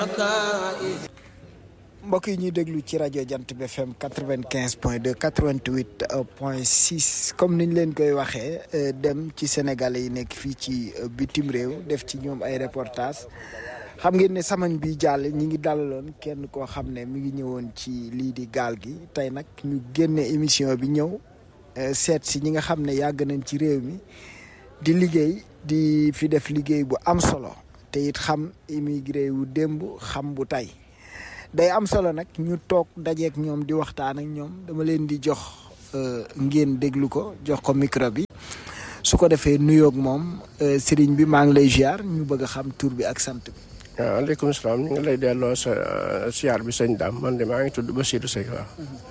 mbokk yi ñuy déglu ci rajo Jant bi FM quatre vingt quinze point deux quatre vingt huit point six comme niñ leen koy waxee dem ci sénégalais yi nekk fii ci bitim réew def ci ñoom ay reportage xam ngeen ne samañ bi jàll ñi ngi dalaloon kenn koo xam ne mi ngi ñëwoon ci lii di gaal gi tey nag ñu génne émission bi ñëw seet si ñi nga xam ne yàgg nañ ci réew mi di liggéey di fi def liggéey bu am solo te it xam immigré wu démb xam bu tey day am solo nag ñu toog dajeek ñoom di waxtaan ak ñoom dama leen di jox ngeen déglu ko jox ko micro bi su ko defee nuyoog moom sëriñ bi maa ngi lay ziar ñu bëgg a xam tur bi ak sant bi. waaw aleykum salaam ñu ngi lay delloo sa ziar bi sëñ Dame man de maa ngi tudd Basirou Seye waaw.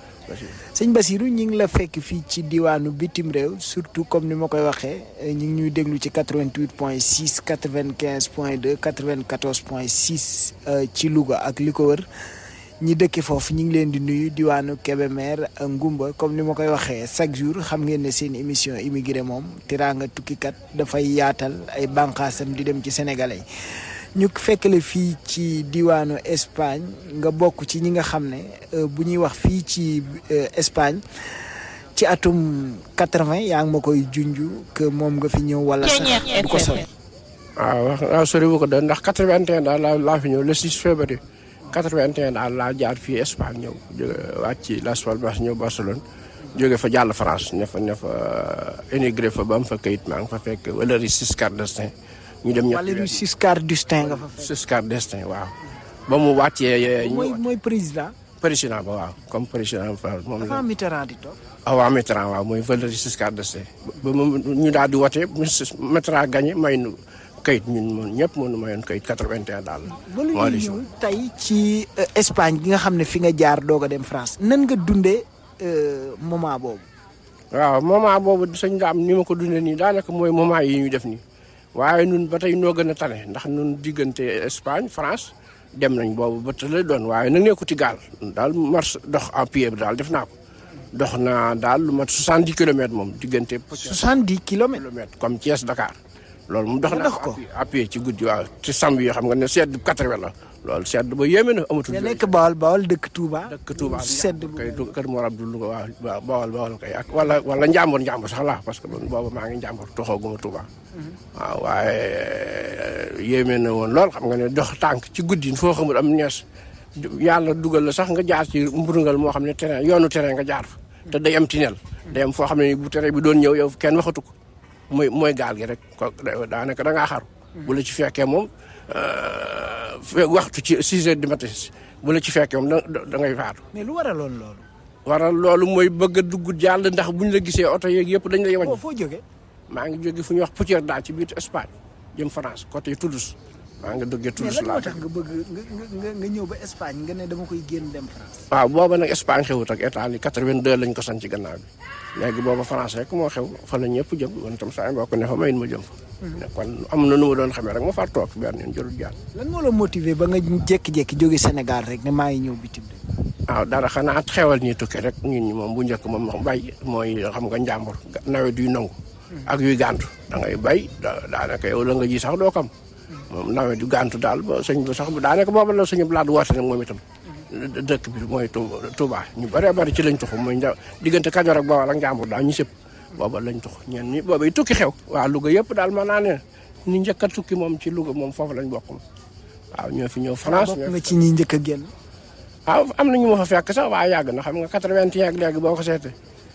sëñ Basirou ñu ngi la fekk fii ci diwaanu bitim réew surtout comme ni ma koy waxee ñu ngi ñuy déglu ci 88 point 6 95 point 2 94 point 6 ci Louga ak li ko wër ñi dëkke foofu ñu ngi leen di nuyu diwaanu Kébémer Ngumba comme ni ma koy waxee chaque jour xam ngeen ne seen émission immigré moom teraanga tukkikat dafay yaatal ay bànqaasam di dem ci sénégalais ñu fekkale fii ci diwaanu Espagne nga bokk ci ñi nga xam ne bu ñuy wax fii ci Espagne ci atum quatre-vingt yaa ngi ma koy junj que moom nga fi ñëw wala sax du ko sori. waaw wax waaw sori bu ko doon ndax quatre-vingt-un daal laa laa fi ñëw le 6 février quatre-vingt-un daal laa jaar fii Espagne ñëw jóge wàcc ci Las Palmas ñëw Barcelone jóge fa jàll France ne fa ne fa émigré fa ba am fa kayit maa ngi fa fekk Valéry Giscard d'Estaing ñu dem ñetti Valéry Giscard d'Estaing nga fa fekk. Giscard d'Estaing waaw. ba mu wàccee. mooy mooy président. président ba waaw comme président France moom la. dafa Mitterrand di toog. ah waaw Mitterrand waaw mooy Valéry Giscard d'Estaing ba mu ñu daal di wote Mitterrand gagné may nu kayit ñun ñëpp mënu mayoon kayit 81 daal. ba lu ñuy ñëw tey ci Espagne gi nga xam ne fi nga jaar doog a dem France nan nga dundee moment boobu. waaw moment boobu sëñ daam ni ma ko dundee nii daanaka mooy moment yi ñuy def nii. waaye nun ba tey noo gën a tane ndax nun diggante Espagne France dem nañ boobu ba tële doon waaye nag nekkuti gaal daal marche dox en pied bi daal def naa ko dox naa daal lu mat 70 kilomètres moom diggante. 70 kilomètres kilomètres comme Thiès Dakar. loolu mu dox naa dox ko à pied ci guddi waaw ci samb yi xam nga ne sedd 80 la loolu sedd ba yéeme na amatul. nga nekk Bawol Bawol dëkk Touba. dëkk Touba sedd bu kay kër Mor Abdou Louga waaw Bawol Bawol kay ak wala wala Njàmbur Njàmbur sax la parce que man boobu maa ngi Njàmbur toxooguma Touba. waaw waaye yéeme na woon lool xam nga ne dox tànk ci guddi foo xamul am ñees yàlla dugal la sax nga jaar ci mburngal moo xam ne terrain yoonu terrain nga jaar fa. te day am tinel day am foo xam ne bu terrain bi doon ñëw yow kenn waxatu ko mooy mooy gaal gi rek ko daanaka da ngaa xaru. bu la ci fekkee moom waxtu ci 6 heures du matin bu la ci fekkee moom da da ngay faatu. mais lu waraloon loolu. waral loolu mooy bëgg a dugg jàll ndax buñ la gisee oto yeeg yëpp dañ lay wàññi. foo jógee. maa ngi jóge fu ñuy wax Poutière daal ci biir Espagne jëm France côté Toulouse maa ngi duggee Toulouse mais lan laa moo tax nga bëgg nga nga ñëw ba Espagne nga ne dama koy génn dem France. waaw booba nag Espagne xewut ak Italie 82 lañ ko sanc gannaaw bi léegi booba France rek moo xew fa la ñëpp jëm man tam saa mbokk ne fa mayin ma jëm fa ne kon am na nu ma doon xamee rek ma far toog benn yoon jërul jàll lan moo la motiver ba nga jékki-jékki jóge Sénégal rek ne maa ngi ñëw bitim réew. waaw dara xanaa xewal ñi tukki rek ñun ñi moom bu njëkk moom bay mooy xam nga njàmbur nawet yuy nangu ak yuy gàntu da ngay bay daanaka yow la nga ji sax doo kam moom nawet yu gàntu daal ba sëñ bi sax daanaka booba la suñu blaat woote nag moom itam dëkk bi mooy Touba ñu bëree bëri ci lañ tuxu mooy nja diggante Kajoor ak Bawol ak njàmbur daal ñu sëpp booba lañ tux ñen ñi booba yi tukki xew waaw Louga yëpp daal mën naa ne ni njëkk a tukki moom ci Louga moom foofu lañ bokk waaw ñoo fi ñëw France bokk nga ci ñi njëkk a génn. waaw am na ñu ma fa fekk sax waaye yàgg na xam nga 81 ak léegi boo ko seetee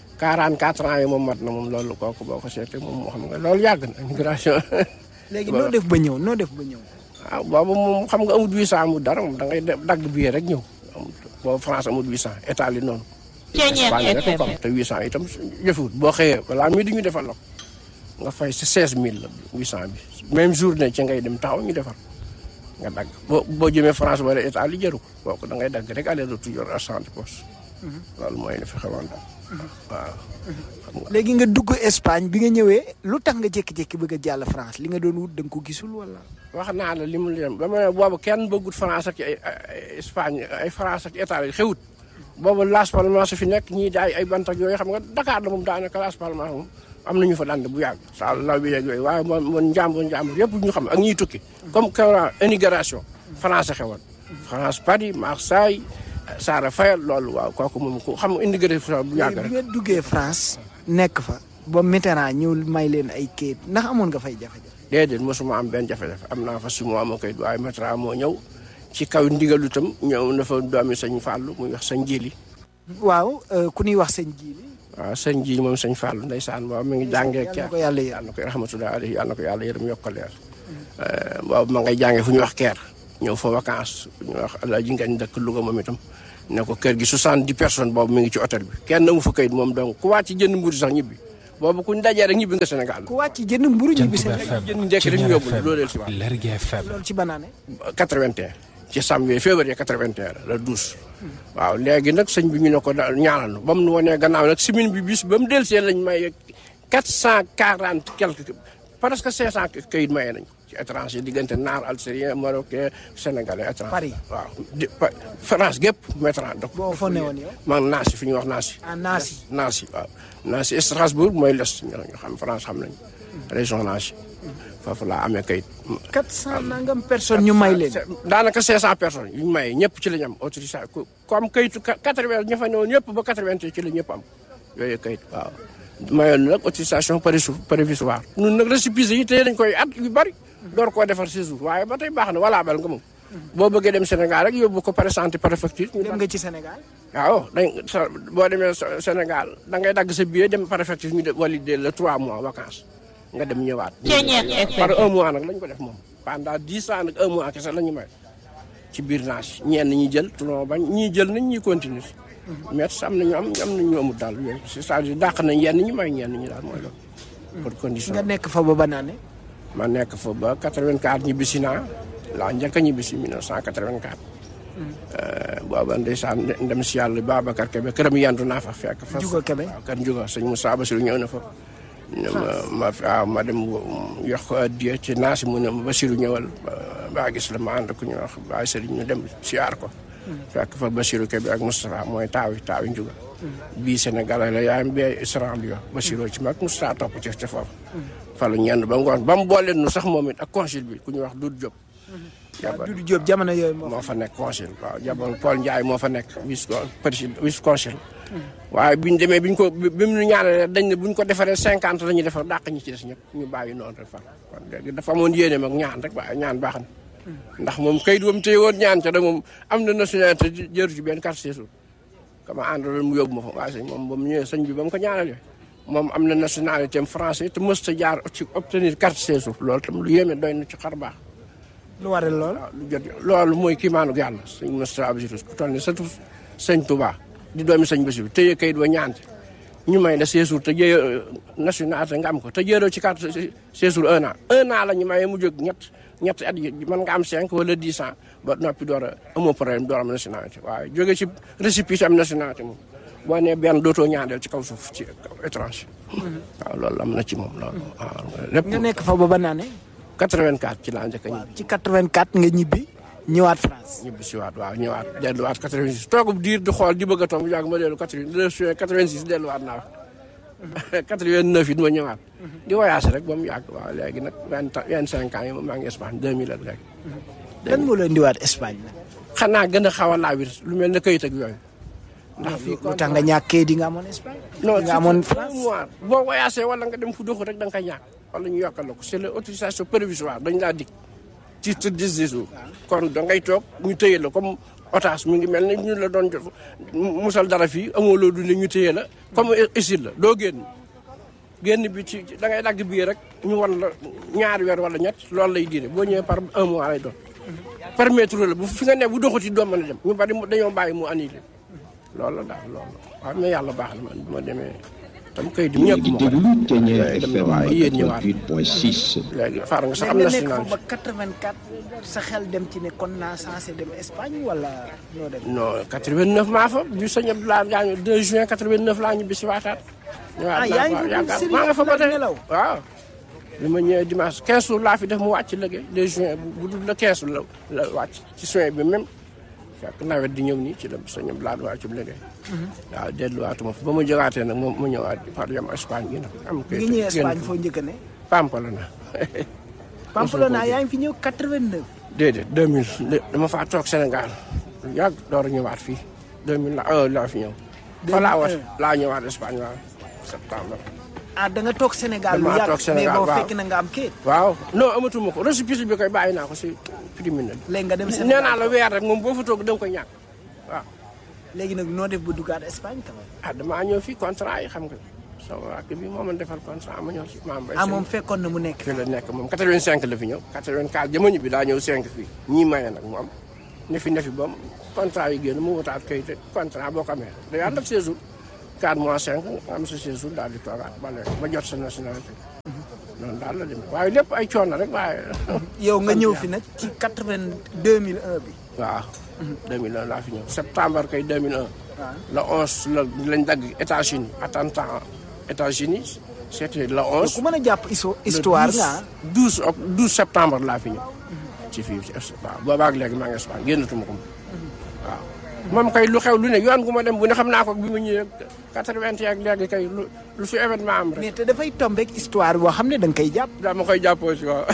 44 ans yi moom mat na moom loolu kooku boo ko seetee moom moo xam nga loolu yàgg na immigration. léegi noo def ba ñëw noo def ba ñëw. waaw boobu moom xam nga amut 800 amut dara moom da ngay dagg billet rek ñëw amut boobu France amut 800 état li noonu. Espagne rek ko am te 800 itam jëfewut boo xëyee balaa mii di ñu defal la ko nga fay si 16000 la 800 bi même journée ci ngay dem taxaw ñu defar nga dagg boo boo jëmee France wala état li jëru ko kooku da ngay dagg rek aller retour yor argent de poche loolu mooy li fi xewoon daal waaw. léegi nga dugg Espagne bi nga ñëwee lu tax nga jékki-jékki bëgg a jàll France li nga doon wut da nga ko gisul wala. wax naa la li mu leen ba ma ne boobu kenn bëggut France ak ay Espagne ay France ak état yi xewut boobu Las Palmas fi nekk ñii di ay ay bant ak yooyu xam nga Dakar la moom daanaka Las Palmas moom am nañu fa dand bu yàgg saa law bi yeeg yooyu waaye man man njàmbur njàmbur yëpp ñu xam ak ñiy tukki comme que immigration France xewoon France Paris Marseille Saara Fayal loolu waaw kooku moom ku xam immigration bu yàgg bi rek. nga duggee France nekk fa ba Mitterrand ñëw may leen ay kayit ndax amoon nga fay jafe-jafe. déedéet mosuma am benn jafe-jafe am naa fa su ma amoo koy waaye Mitterrand moo ñëw ci kaw ndigalu itam ñëw na fa doomi sëñ Fallou muy wax sëñ Jili waaw euh, ku ñuy wax sëñ Jili. waaw sëñ Jili moom sëñ Fallou ndeysaan boobu mi ngi jàngee yàlla na ko yàlla yërëm. yàlla na ko rahmatullahi alayhi yàlla na ko yàlla yërëm yokk ko leer boobu ma ngay jàngee fu ñuy wax Caire ñëw fa vacance fu ñuy wax Alaaji Ngañ dëkk Louga moom itam ne ko kër gi 70 personnes boobu mi ngi ci hôtel bi kenn amu fa kayit moom donc ku wàcc jënd mburu sax ñibbi boobu kuñ dajee rek ñibbi nga Sénégal ku wàcc jënd mburu ñibbi Jant Sénégal FM jënd njëkk rek ñu yóbbu FM loolu si waat Lergui FM loolu ci banaane. 81 ci janvier février 81 la le 12 waaw léegi nag sëñ bi ñu ne ko daal ñaanal nu ba mu nu wanee gannaaw nag semaine bi bis ba mu delsee lañ may 440 quelque presque 500 kayit maye nañ ci étranger diggante naar algérien marocain sénégalais étranger Paris. waaw di Pa- France gépp Mitterrand donc boo fa newoon yow. man Nancy fi ñuy wax Nancy ah Nancy. Nancy waaw Nancy Strasbourg mooy l'est ñu xam France xam nañ région Nancy foofu laa amee kayit 400 nangam personnes ñu may leen. daanaka 500 personnes yu ñu maye ñëpp ci la ñu am autorisation ku ku am kayitu 80 ña fa newoon ñëpp ba 80 ci la ñëpp am yooyu kayit waaw. mayoon nag autorisation proviso- provisoire ñun nag récépissé yi tey dañ koy at yu bari door koo defar séjour waaye ba tey baax na wala bal nga moom. boo bëggee dem Sénégal rek yóbbu ko présenté préfecture. ñu dem nga ci Sénégal. waaw dañ sa boo demee Sé- Sénégal da ngay dagg sa billet dem préfecture ñu de valider le 3 mois vacances nga dem ñëwaat. par un mois nag lañ ko def moom pendant 10 ans nag un mois kese la ñu may ci biir naas ñenn ñi jël tunoo bañ ñii jël nañ ñuy continuer mais am nañu am am nañu amul daal yooyu c'est-à-dire dàq nañ yenn ñi may ñenn ñi daal mooy loolu. pour condition nga nekk fa ba banaane. ma nekk fa ba 84 ñibbisi naa laa njëkk a ñibbisi 1984. booba ndeysaan ndem si yàlla Babacar Kebe këram yendu naa fa fekk fa. Juga Kebe. waaw kër Juga sëñ Moussa Bassirou ñëw na fa. ne ma ma waaw ma dem yox ko addiya ci naasi mu ne ma Bassirou ñëwal ba- baa gis la ma ànd ku ñu wax Baye Serigne ñu dem siyaar ko. fekk fa Bassirou Kebe ak Moustapha mooy taawi taawi Juga. bii Sénégal la yaayam bee Isran bi wax Bassirou ci mag Moustapha topp ci ca foofu. fa la ñenn ba ngoon ba mu boole nu sax moom it ak consul bi ku ñu wax Doudou Diop. waaw Doudou Diop jamono yooyu moo moo fa nekk consul waaw jabar Paul Ndiaye moo fa nekk vice président vice consul waaye biñ demee biñ ko bi mu ñu ñaanalee dañ ne buñ ko defaree cinquante la ñuy defar dàq ñi ci des ñëpp ñu bàyyi noonu rek far kon léegi dafa amoon yéene mag ñaan rek waaye ñaan baax na ndax moom kayit wam téye woon ñaan ca da moom am na nationalité jëru ci benn carte séjour kama àndaloon mu yóbbu ma fa waaye sëñ moom ba mu ñëwee sëñ bi ba mu ko ñaanalee moom am na nationalité am français te mës ta jaar ci obtenir carte séjour loolu tam lu yéeme doy na ci xar baax lu waral lool. waaw lu jot loolu mooy kiimaanu yàlla sëñ Moustapha Bassirou ku toll ne surtout sëñ Touba di doomi sëñ Bassirou téye kayit wa ñaante ñu may la séjour te jëye nationalité nga am ko te jëeroo ci carte séjour un an un an la ñu mayee mu jóg ñett ñett at yi mën nga am cinq wala dix ans ba noppi door a amoo problème door am nationalité waaye jóge ci récépissé am nationalité moom boo nee benn dootoo ñaandeel ci kaw suuf ci kaw étranger waaw loolu am na ci moom loolu waaw lépp nga nekk fa ba banaane. 84 ci laa njëkk a ñibbi ci 84 nga ñibbi ñëwaat France. ñibbi si waat waaw ñëwaat delluwaat 86 toogub diir di xool di bëgg a toog bu yàgg ma dellu 89 86 delluwaat naa fa 89 it ma ñëwaat. di voyage rek ba mu yàgg waaw léegi nag vingt vingt cinq ans yi moom maa ngi Espagne 2000 ak léegi. lan moo la indiwaat Espagne nag. xanaa gën a xaw a laawir lu mel ne kayit ak yooyu. ndax fii lu tax nga ñàkkee di nga amoon Espagne. non di nga amoon surtout France. un mois boo voyagé wala nga dem fu doxu rek da nga koy ñàkk wala ñu yokkal la ko c'est l'autorisation provisoire dañ laa dig titre de séjour kon da ngay toog ñu téye la comme otage mu ngi mel ne ñu la doon jox musal dara fii amoo loo dundee ñu téye la comme isil la doo génn génn bi ci da ngay dagg bii rek ñu wan la ñaari weer wala ñett loolu lay diire boo ñëwee par un mois lay doon permettre la bu fi nga ne bu doxati doo mën a dem ñu bari mu- dañoo bàyyi mu annulé loolu la daal loolu waaw mais yàlla baax na man bu ma demee tam kay di yéen ñëpp di moo ko déglu def Thiéniere léegi dem na FM waaye yéen ñëwaat 88.6 léegi far nga sax am mais nga nekk fa nationalité ba 84 sa xel dem ci ne kon naa censé dem Espagne wala noo dem. non 89 maa fa bi sëñ Abdoulaye gaañu 2 juin 89 laa ñibbi si waataat. ñëwaat Ah, naa yaa ngi fa fi yaakaar Serigne maa nga fa ba tey nelaw. waaw. bi ma ñëwee dimanche 15 jours laa fi def mu wàcc liggéey 2 juin bu bu dul le 15 la la wàcc ci juin bi même fekk nawet di ñëw nii ci la sëñ Abdoulaye wàcc bu liggéey. waaw delluwaatuma fa ba ma jógaatee nag moom mu ñëwaat par yam Espagne gi nag. am bi nga ñëwee Espagne foo njëkk a ne. Pamplona. Pamplona yaa ngi fi ñëw 89. déedéet 2000 dama faa toog Sénégal lu yàgg door a ñëwaat fii 2000 la euh, laa fi ñëw. fa laa wat laa ñëwaat Espagne waaw septembre. ah da nga toog Sénégal lu Damaa yàgg toog Sénégal, mais boo waaw. fekk na nga am kayit waaw non amatuma ko récépissé bi koy bàyyi naa ko si primine léegi nga dem nee Sénégal naa la weer rek moom boo fa toog da nga koy ñàkk waaw. léegi nag noo def ba duggaat Espagne quand même ah damaa ñëw fii contrat yi xam nga sama rakk bi moo ma defal contrat ma ñëw si maam Mbaye ah moom fekkoon na mu nekk fii la nekk moom 85 la fi ñëw 84 jamono bi daa ñëw 5 fii ñii maye nag mu am ne fi ne fi ba mu contrat yi génn mu wutaat kayit contrat boo ko amee day ànd ak séjour 4 mois 5 nga am sa séjour daal di toogaat ba léegi ba jot sa nationalité noonu daal la demee waaye lépp ay coono rek waaye. yow nga ñëw fi nag ci 80 2001 bi waaw. 2001 laa fi ñëw septembre kay 2001. waaw le 11 la lañ dagg États-Unis attentat États-Unis c'était le 11. ku mën a jàpp histo- histoire nga ah. 12 oct 12 septembre laa fi ñëw. ci fii ci waaw boobaag léegi maa ngi Espagne génnatuma ko moom. waaw moom kay lu xew lu ne yoon gu ma dem bu ne xam naa ko bi ma ñëwee 81 ak léegi kay lu lu fi événement am rek. mais te dafay tombeek histoire boo xam ne da nga koy jàpp dama koy jàppoo si waaw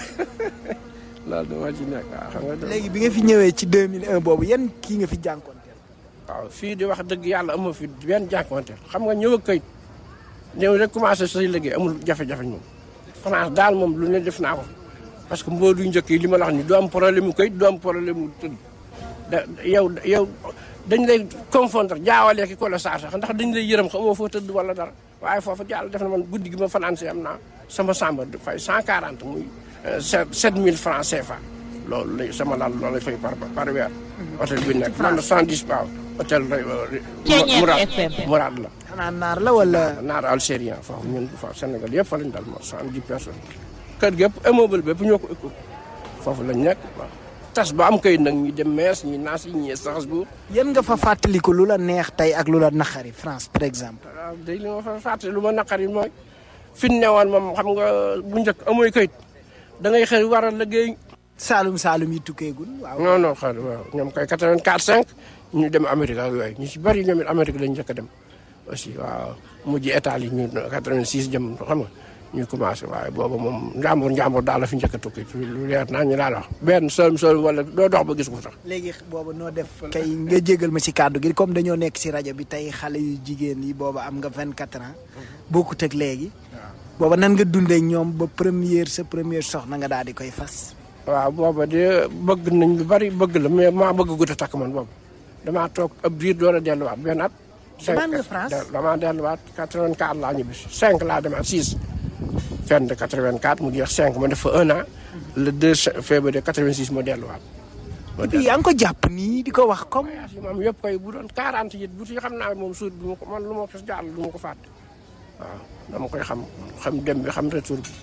loolu dama ci nekk waaw xam nga. léegi bi nga fi ñëwee ci 2001 boobu yan kii nga fi jànkonteel waaw fii di wax dëgg yàlla amoo fi benn jànkuwanteel xam nga ñëw ak kayit ñëw rek commencé say liggéey amul jafe-jafe moom France daal moom lu ne def naa ko parce que mboodu njëkk yi li ma la wax ni du am problème mu kayit du am problème mu tëdd da yow yow dañ lay confondre jaawalee ki ko la saa sax ndax dañ lay yërëm xamoo foo tëdd wala dara waaye foofu jàll def na man guddi gi ma fanaan si am naa sama chambre de fay 140 muy 7000 francs CFA loolu lay sama lal loolu lay fay par par weer hôtel bi nekk man na 110 waaw hôtel Mourad Mourad la xanaa naar la wala naar algérien foofu ñun foofu Sénégal yëpp fa lañ dal mo 70 personnes kër gi yëpp immeuble bépp ñoo ko ëpp foofu lañ nekk waaw tas ba am kayit nag ñi dem Metz ñi Nancy ñi Strasbourg yan nga fa fàttaliku lu la neex tey ak lu la naqari France par exemple waaw day li ma fa fàtte lu ma naqari mooy fi ñu newoon moom xam nga bu njëkk amoy kayit da ngay xëy war a liggéey Saalum Saalum yi tukkeegul waaw non non xel waaw ñoom kay 84 5 ñu dem Amérique ak yooyu ñu ci bari ñoom it Amérique lañ njëkk a dem aussi waaw mujj état yi ñu 86 jëm xam nga ñu commencé waaye booba moom njàmbur njàmbur daal la fi njëkk a tukki lu leer naa ñu daal wax benn sëlm sëlm wala doo dox ba gis ko sax léegi booba noo def kay nga jégal ma ci kàddu gi comme dañoo nekk ci rajo bi tey xale yu jigéen yi booba am nga 24 ans bokkut ak léegi booba nan nga dundee ak ñoom ba première sa première soxna nga daal di koy fas waaw booba de bëgg nañ lu bari bëgg la mais maa bëgg gut a takk man boobu damaa toog ab diir door a delluwaat benn at. Demaan nga France? damaa delluwaat 84 laa ñibbi 5 laa demaat 6. fin de 84 mu jeex 5 ma def fa un an. le 2 février 86 ma delluwaat. ma puis yaa ngi ko jàpp nii di ko wax comme voyage yi moom yëpp koy bu doon 40 it bu ci xam naa moom suut du ma ko man lu ma ko jàll du ma ko fàtte. waaw dama koy xam xam dem bi xam retour bi.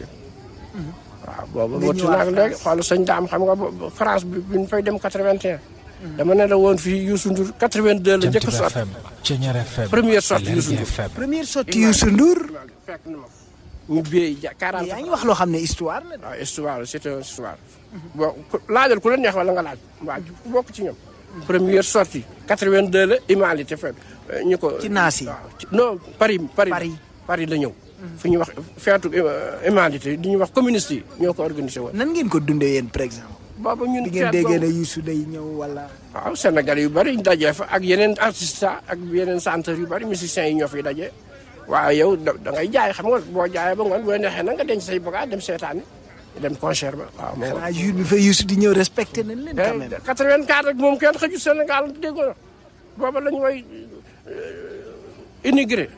waaw boobu Nga wëcc ñëwaat naa léegi xool sëñ daam xam nga bo- France bi bi ñu fay dem 81. dama ne la woon fii Youssou Ndour 82 la njëkk a Jantib sotti. FM Ceñeer FM Première sortie Youssou Lergui Ndour. FM première sortie Youssou Ndour fekk na ma ñu béy ja 40. yaa ngi wax loo xam ne histoire la de. waaw histoire c'est une histoire. bon ku- laajal ku la neex wala nga laaj waa ku bokk ci ñoom. première sortie 82 la Imalité fekk ñu ko. Ci naas yi. waaw ci- non Paris Paris. Paris. Paris la ñëw. fi ñuy wax feetu Imalité di ñuy wax communiste yi ñoo ko organisé woon. nan ngeen ko dundee yéen par exemple boobu ñun di ngeen feet déggee ne boobu- Youssou day ñëw wala waaw Sénégal yu bari ñu dajee fa ak yeneen artistes ak yeneen chanteurs yu bari musiciens yi ñoo fiy daje. waaye yow da da ngay jaay xam nga boo jaayee ba ngoon boo neexee na nga denc say bagages dem seetaani dem concert ba waaw moo xanaa jour bi fa Youssou di ñëw respecté nañ leen quand même 84 rek moom kenn xëju Sénégal déggoo booba lañu way immigré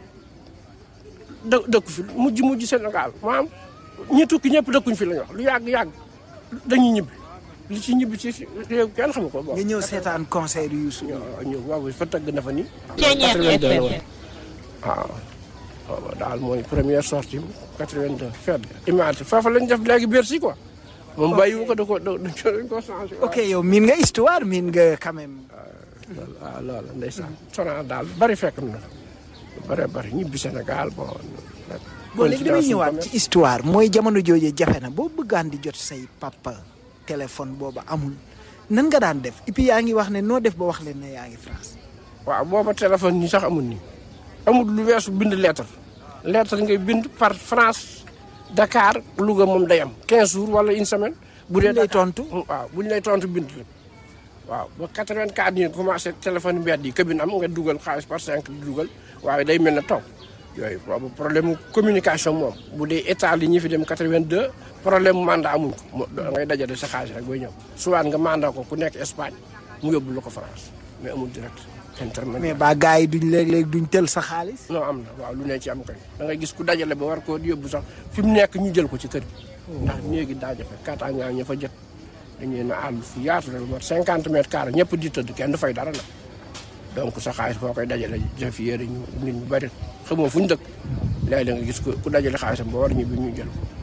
dë dëkku fi mujj mujj Sénégal maam ñi tukki ñëpp dëkkuñ fi la ñu wax lu yàgg yàgg dañuy ñibbi li ci ñibbi ci réew kenn xamu ko boobu. nga ñëw seetaan concert Youssou ñoo ñëw waaw fa tëgg na fa ni. Ceeñeer 82 la FM. woon. waaw booba daal mooy première sortie bu 82 fête imagine foofu lañ def léegi Bercy quoi. moom bàyyiwu ko da ko da dañ ko changé. ok yow miin nga histoire miin nga quand même loolu waaw loolu ndeysaan sonal daal bari fekk na lu bari bari ñibbi Sénégal bon. bon léegi damay ñëwaat ci histoire mooy jamono jooju jafe na boo bëggaan di jot say papa téléphone booba amul nan nga daan def et puis yaa ngi wax ne noo def ba wax leen ne yaa ngi France waaw booba téléphone ñi sax amul nii amul lu weesu bind lettre lettre ngay bind par France Dakar Louga moom day am 15 jours wala une semaine bu dee lay tontu. waaw buñ lay tontu bind la waaw ba 84 ñu commencé téléphone mbedd yi këbin am nga dugal xaalis par 5 di dugal waaye day mel ne taw yooyu boobu problème mu communication moom bu dee état li ñi fi dem 82 problème mu mandat amuñ ko mo da ngay dajale sa xaalis rek booy ñëw souvent nga mandat ko ku nekk Espagne mu yóbbu la ko France mais amul direct intermédiaire mais ba gars yi duñ léeg-léeg duñ tel sa xaalis. non am na waaw lu ne ci am kay da ngay gis ku dajale ba war koo yóbbu sax fi mu nekk ñu jël ko ci kër gi ndax néegi daa jafe kaataangaa ña fa jët dañu leen a àll fu yaatu la lu mat cinquante mètres carrés ñëpp di tëdd kenn du fay dara la donc sa xaalis boo koy dajale jëf yére ñu nit ñu bëri xamoo fu ñu dëkk léeg-léeg nga gis ku ku dajale xaalisam ba war ñu bi ñu jël ko